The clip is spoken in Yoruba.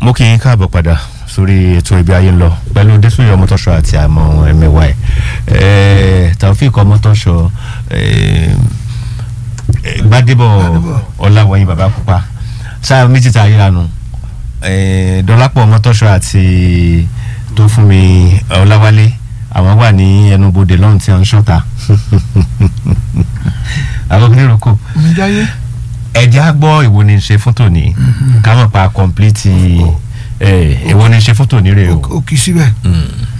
mo kì í káàbọ̀ padà sórí ètò ibi ayé ń lọ pẹ̀lú désúyè ọmọtọ́ṣọ àti àmọ́ ẹ̀mẹ́wà ẹ̀ Taofik ọmọtọ́ṣọ Gbádébọ̀ Ọláwọ̀yìn bàbá pupa sáà méjì tá a yíra nu Dọ́lápọ̀ ọmọtọ́ṣọ àti tó fún mi Ọláwálé àwọn wà ní ẹnubodè lọ́run tí wọ́n ń ṣọ́ta àwọn onírúkọ mi jáyé. ẹ̀jẹ̀ á gbọ́ ìwo ni ṣe fún tòní ká mọ̀ pa complete ìwo ni ṣe fún tòní rè o. o kì í síbẹ̀.